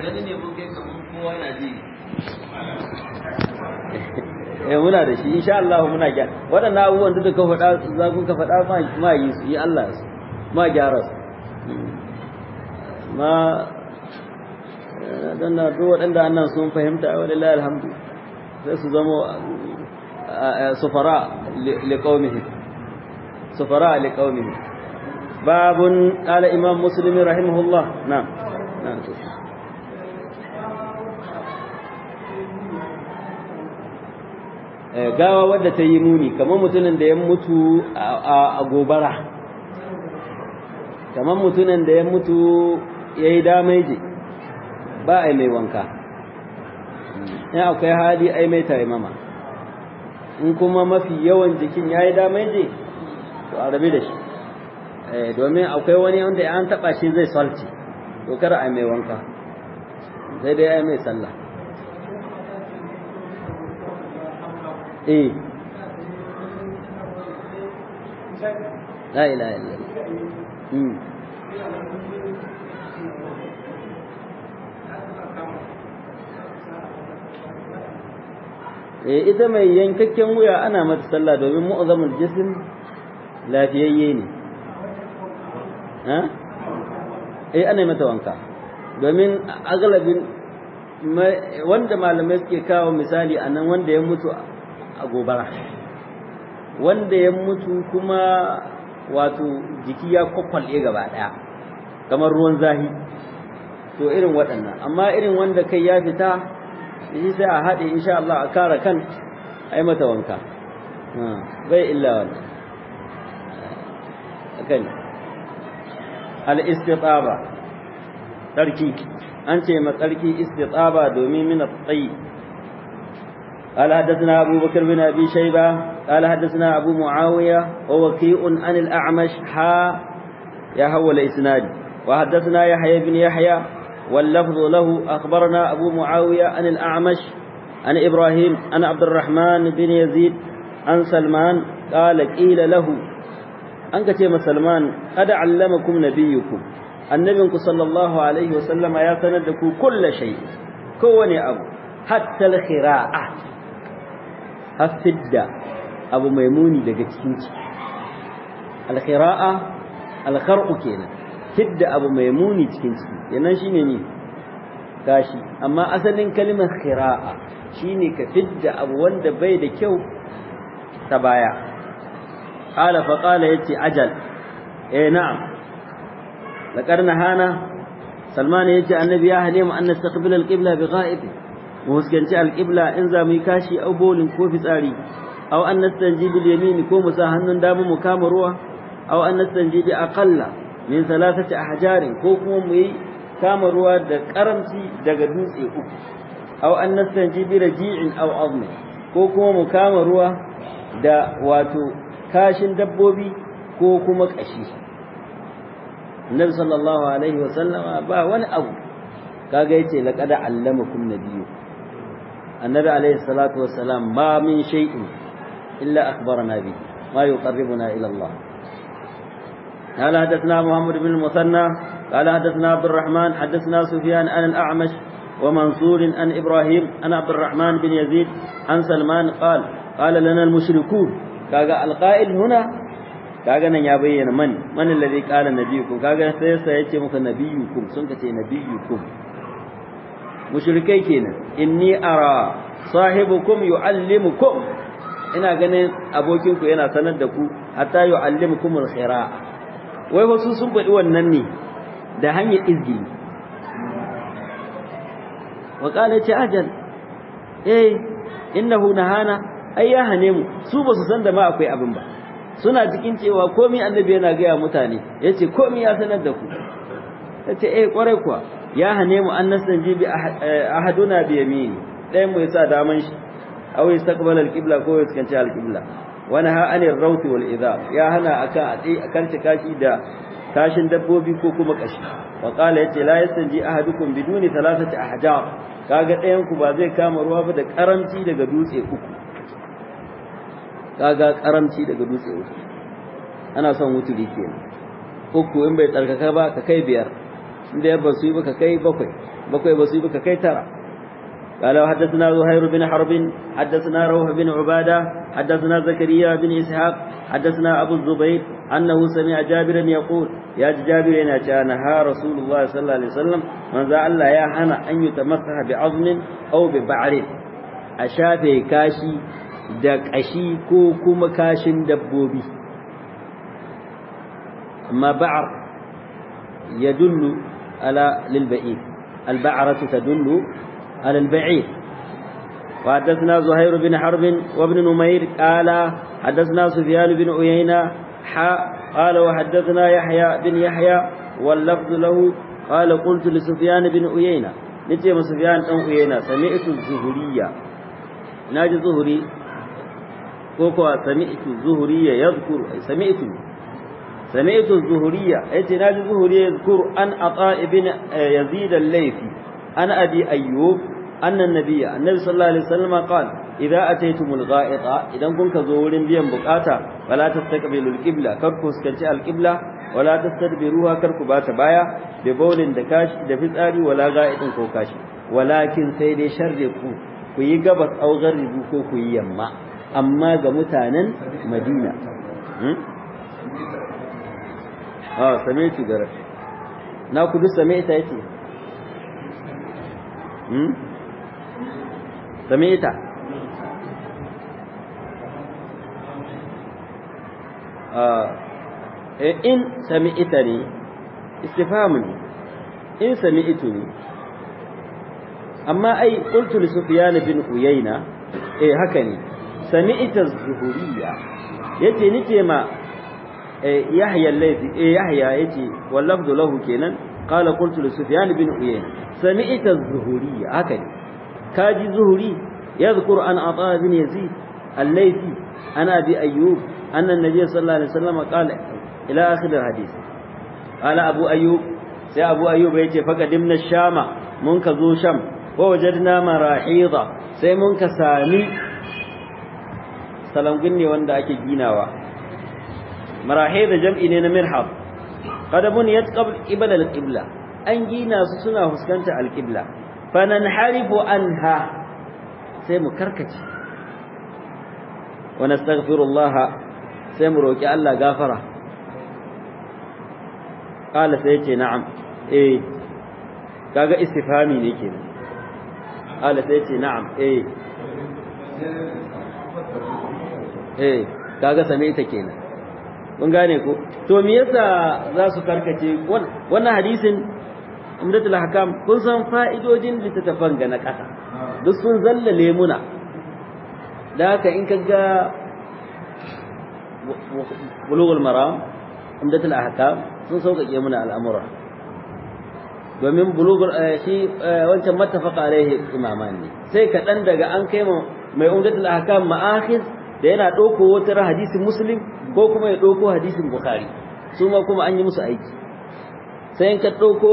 gani ne mun kai kamar kowa na ji eh muna da shi insha Allah muna gyara waɗannan abubuwan da ka faɗa za ku ka faɗa ma ma yi su yi Allah su ma gyara su ma dan na duk waɗanda annan sun fahimta walillahi alhamdu sai su zama sufara liqaumihim sufara liqaumihim babun qala imam muslim rahimahullah na'am na'am gawa wadda ta yi muni kamar mutumin da ya mutu a gobara kamar mutumin da ya mutu ya yi damaiji ba a yi mai wanka in akwai hali ai mai taimama in kuma mafi yawan jikin ya yi damaiji to a rabi da shi domin akwai wani wanda ya an taɓa shi zai salci to kada a mai wanka sai dai ya mai sallah eh la ilaha illallah mm eh ita mai yankakken wuya ana mata sallah domin mu'azzamul jism lafiyayye ne ha eh ana mata wanka domin agalabin wanda malamai suke kawo misali a nan wanda ya mutu a gobara wanda ya mutu kuma wato jiki ya kwakwalye gaba daya kamar ruwan zahi to irin waɗannan amma irin wanda kai ya fita shi sai a haɗe insha Allah a kara kan ai mata wanka bai illa wannan akan al-istitaba tsarki an ce ma tsarki istitaba domin min at-tayyib قال حدثنا أبو بكر بن أبي شيبة قال حدثنا أبو معاوية ووكيء عن الأعمش حا يهو الإسناد وحدثنا يحيى بن يحيى واللفظ له أخبرنا أبو معاوية عن الأعمش عن إبراهيم عن عبد الرحمن بن يزيد عن سلمان قال قيل له أنك تيم سلمان قد علمكم نبيكم النبي صلى الله عليه وسلم يا سندكم كل شيء كوني أبو حتى الخراءة hafidda abu mai muni daga cikin ciki alkhira'a alkhar'u kenan fidda abu mai muni cikin ciki yanan shine ne gashi amma asalin kalimar khira'a shine ka fidda abu wanda bai da kyau ta baya qala fa qala yace ajal eh na'am laqad nahana salman yace annabi ya hane mu an nastaqbil alqibla bi gha'ibi mu huskanci alqibla in za mu yi kashi au bolin ko fitsari aw an nastanji bil yamin ko mu sa hannun dama mu kama ruwa aw an nastanji bi aqalla min thalathati ahjarin ko kuma mu yi kama ruwa da karamci daga dutse uku aw an nastanji bi raji'in aw azmi ko kuma mu kama ruwa da wato kashin dabbobi ko kuma kashi Annabi sallallahu alaihi wa sallama ba wani abu kaga yace laqad allamakum nabiyyu النبي عليه الصلاة والسلام ما من شيء إلا أخبرنا به ما يقربنا إلى الله قال حدثنا محمد بن المثنى قال حدثنا عبد الرحمن حدثنا سفيان عن الأعمش ومنصور عن إبراهيم عن عبد الرحمن بن يزيد عن سلمان قال قال لنا المشركون كاغا القائل هنا kaga nan ya bayyana man man alladhi qala nabiyukum kaga sai sai yace muka nabiyukum sun kace nabiyukum mushrikai kenan inni ara sahibukum yuallimukum ina ganin abokinku yana sanar da ku hatta yuallimukum alkhira wai wasu sun faɗi wannan ne da hanyar izgi wa qala ce ajal eh innahu nahana ai ya hane mu su ba su san da ma akwai abin ba suna cikin cewa komai annabi yana gaya mutane yace komai ya sanar da ku yace eh kwarai kuwa ya hane mu an nasanji bi ahaduna bi yamini ɗayan mu yasa daman shi aw yastaqbala al-qibla ko yaskanci al-qibla wa naha anir rawt wal idha ya hana akan ati akan kashi da kashin dabbobi ko kuma kashi wa qala yace la yastanji ahadukum biduni thalathati ahjar kaga ɗayan ku ba zai kama ruwa ba da karamci daga dutse uku kaga karamci daga dutse uku ana son wuturi kenan uku in bai tsarkaka ba ka kai biyar inda ya basu yi ba ka kai bakwai bakwai ba su yi ka kai tara قال وحدثنا زهير بن حرب حدثنا روح بن عبادة حدثنا زكريا بن إسحاق حدثنا أبو الزبير أنه سمع جابرا يقول يا جابر إن نهى رسول الله صلى الله عليه وسلم من ذا الله يا حنا أن يتمسح بعظم أو ببعر أشافي كاشي دك أشي كو كوم كاشن دبوبي أما بعر يدل على للبعير البعرة تدل على البعير وحدثنا زهير بن حرب وابن نمير قال حدثنا سفيان بن عيينة حاء قال وحدثنا يحيى بن يحيى واللفظ له قال قلت لسفيان بن عيينة نتي سفيان بن عيينة سمعت الزهرية ناجي زهري كوكو سمعت الزهرية يذكر سمعت سمعت الزهرية ايتي ناجي الزهرية يذكر أن عطاء بن يزيد الليثي أن أبي أيوب أن النبي النبي صلى الله عليه وسلم قال إذا أتيتم الغائط إذا كنت زورين بيان بقاتا ولا تستقبلوا القبلة كركو سكنتي القبلة ولا تستدبروها كركو بات بايا ببول دكاش دفزاري ولا غائط كوكاش ولكن سيدي شرقوا kuyi gabas au garribu ko kuyi yamma amma ga mutanen Madina ah same ci gara na ku duk same ta yace hmm same ta ah in same ita ne istifham ne in same ito ne amma ai qultu li sufyan bin uyayna eh haka ne sami'ta az-zuhuriyya yace nike ma yahya al-laythi eh yahya yace wallafdu lahu kenan qala qultu li sufyan bin uyayna sami'ta az-zuhuriyya haka ne kaji zuhuri yadhkur an ata bin yazid al-laythi ana bi ayyub anna an-nabiy sallallahu alaihi wasallam qala ila akhir al-hadith qala abu ayyub sai abu ayyub yace faqadimna ash-shama mun ka zo sham wajadna marahida sai mun ka sami salangun ne wanda ake ginawa marahida jam'i ne na mirhab qad buniyat qabl qibla al-qibla an gina su suna fuskanta al-qibla fananharifu anha sai mu karkace wa nastaghfirullah sai mu roki Allah gafara qala sai ce na'am eh kaga istifhami ne kenan قال سيتي نعم ايه eh kaga same ta kenan mun gane ko to me yasa za su karkace wannan hadisin umdatul hakam kun san fa'idojin littattafan ga na kasa duk sun zallale muna da haka in kaga bulughul maram umdatul ahkam sun sauƙaƙe muna al'amura domin bulugur shi wancan mattafaqa alaihi imaman ne sai kaɗan daga an kai mai umdatul ahkam ma'akhis da yana ɗauko wata hadisin muslim ko kuma ya ɗauko hadisin bukhari su ma kuma an yi musu aiki sai in ka ɗauko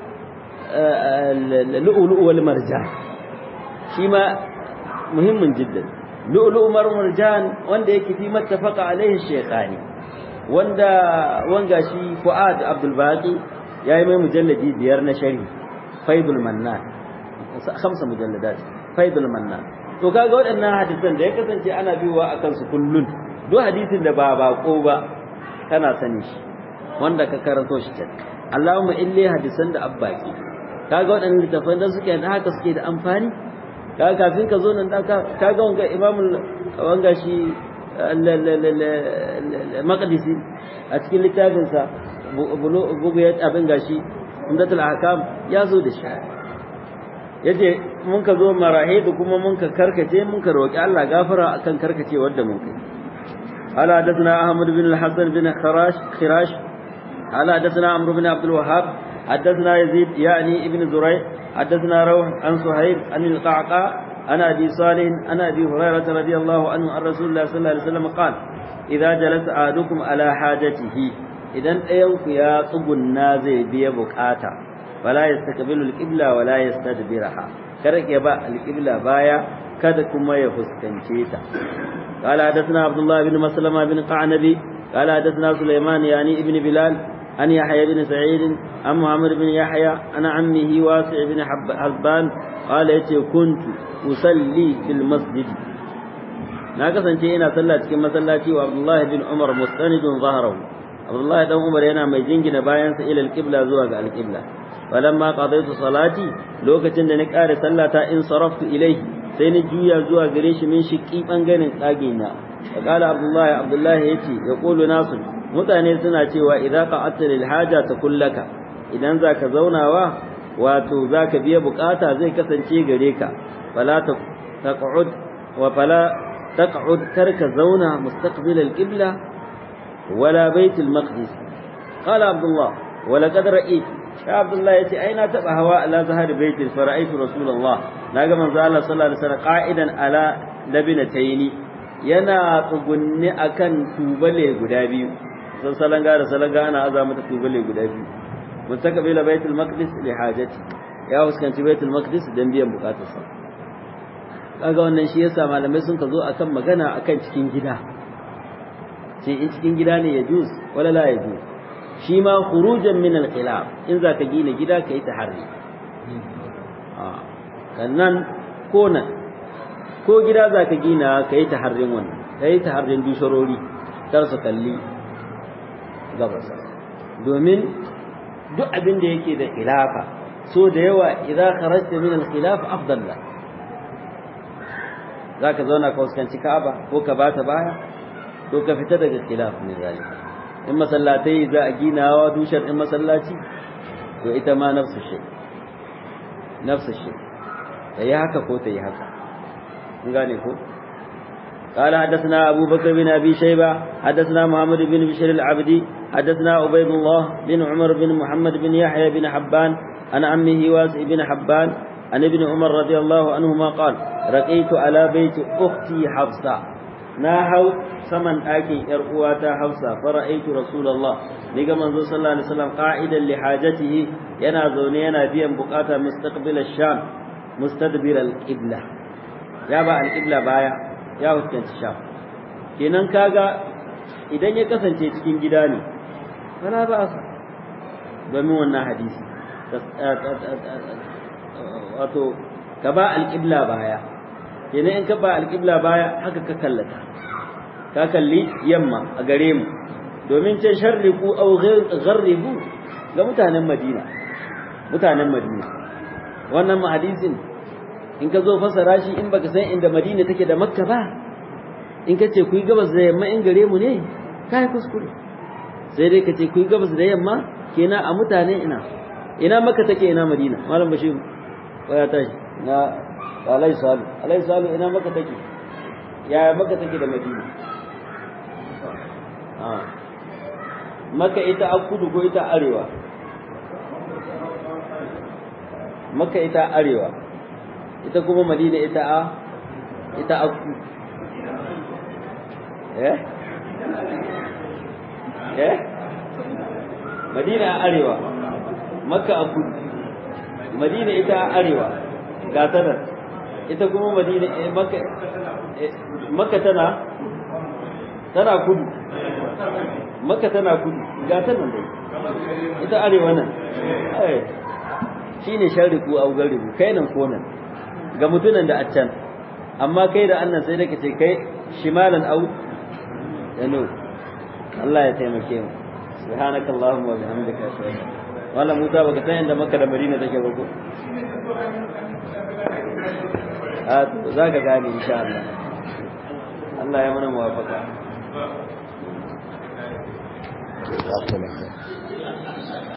lu'ulu'u wal marjan shi ma muhimmin jiddan lu'ulu'u wal marjan wanda yake fi mattafaqa alaihi shaykhani wanda wanga shi fuad abdul baqi ya yi mai mujalladi biyar na shari faidul mannan khamsa mujalladat faidul mannan to kaga waɗannan hadisan da ya kasance ana biyowa a kansu kullun duk hadisin da ba bako ba kana sani shi wanda ka karanto shi can Allahumma illi hadisan da abbaki kaga waɗannan littafan da suke da haka suke da amfani kaga kafin ka zo nan da kaga wanga imamul wanga shi maqdisi a cikin littafinsa bugu ya abin gashi umdatul ahkam ya zo da shi yace mun ka zo marahidu kuma mun ka karkace mun ka roki Allah gafara akan karkace wanda mun kai ala hadathana ahmad bin al-hasan bin khirash khirash ala hadathana amr bin abdul wahhab hadathana yazid yani ibn zuray hadathana rawh an suhayb an al-qa'qa ana abi salih ana abi hurairah radiyallahu anhu an rasulullah sallallahu alaihi wasallam qala idza jalasa ahadukum ala hajatihi idan ɗayanku ya tsugunna zai biya bukata wala yastaqbilu alqibla wala yastadbiraha kada ya ba alqibla baya kada kuma ya fuskance ta قال حدثنا عبد الله بن مسلمة بن قعنبي قال حدثنا سليمان يعني ابن بلال عن يحيى بن سعيد عن محمد بن يحيى عن عمه واسع بن حبان قال يتي كنت أصلي في المسجد na kasance ina sallah cikin masallaci wa Abdullahi bin Umar mustanidun zaharahu Abdullahi dan Umar yana mai jingina bayansa ila al-qibla zuwa ga al-qibla falamma qadaytu salati lokacin da na kare sallata in saraftu ilayhi sai ni juya zuwa gare shi min shiƙi bangaren tsage na qala Abdullahi Abdullahi yace ya qulu nasu mutane suna cewa idza qa'atta lil haja takullaka idan zaka zaunawa wato zaka biya bukata zai kasance gare ka fala taq'ud wa fala تقعد ترك زونا مستقبل القبلة ولا بيت المقدس قال عبد الله ولقد رأيت يا عبد الله يتي أين تبع هواء لا ظهر بيت فرأيت رسول الله ناقا من زال صلى الله عليه وسلم قائدا على لبنتين yana tsugunni akan tubale guda biyu san salanga da salanga ana aza mata tubale guda biyu mustaqbila baitul maqdis li hajati ya fuskanci baitul maqdis dan biyan bukatarsa kaga wannan shi yasa malamai sun ka zo akan magana akan cikin gida ce in cikin gida ne ya juz wala la ya juz shi ma khurujan min al-khilaf in zaka gina gida kai taharri ah sannan ko nan ko gida zaka gina kai taharrin wannan kai taharrin dusharori kar su kalli gabas domin duk abin da yake da khilafa so da yawa idza kharajta min al-khilaf afdal lak za ka zauna ka fuskanci Ka'aba ko ka bata baya ko ka fita daga khilaf ne zalika in masallatai za a ginawa dushar in masallaci to ita ma nafsu shi nafsu shi ta yi haka ko ta yi haka kun gane ko قال حدثنا أبو بكر بن أبي شيبة حدثنا محمد بن بشير العبدي حدثنا عبيد الله بن عمر بن محمد بن يحيى بن حبان عن عمه واسع بن حبان عن ابن عمر رضي الله عنهما قال رقيت على بيت أختي حفصة ناهو سمن أكي إرقواتا حفصة فرأيت رسول الله نيجا منذ صلى الله عليه وسلم قاعدا لحاجته ينا زوني ينا بيان بقاتا مستقبل الشام مستدبر القبلة يا با القبلة بايا يا وكانت الشام kenan kaga idan ya kasance cikin gida ne kana ba sa domin wannan hadisi wato ka ba alƙibla baya kenan in ka ba alƙibla baya haka ka kallata ka kalli yamma a gare mu domin ce sharriku aw gharribu ga mutanen Madina mutanen Madina wannan hadisin in ka zo fasara shi in baka san inda Madina take da Makka ba in ka ce ku yi gabas da yamma in gare mu ne kai kuskure sai dai ka ce ku yi gabas da yamma kenan a mutane ina ina Makka take ina Madina malam Bashir ya tashi na alai salu alai salu ina maka take ya maka take da madina ah maka ita a kudu ko ita arewa maka ita arewa ita kuma madina ita a ita a kudu eh eh madina a arewa maka a kudu madina ita a arewa ga sanar ita kuma madina maka maka tana tana kudu maka tana kudu ga ta nan dai ita arewa nan shine sharriku au garibu kai nan ko nan ga mutunan da a can amma kai da annan sai da kace kai shimalan au yano Allah ya taimake mu subhanakallahumma wa bihamdika ashhadu wala Musa baka san inda Makka da Madina take ba ko a za ka gane insha Allah Allah ya mana muwafaka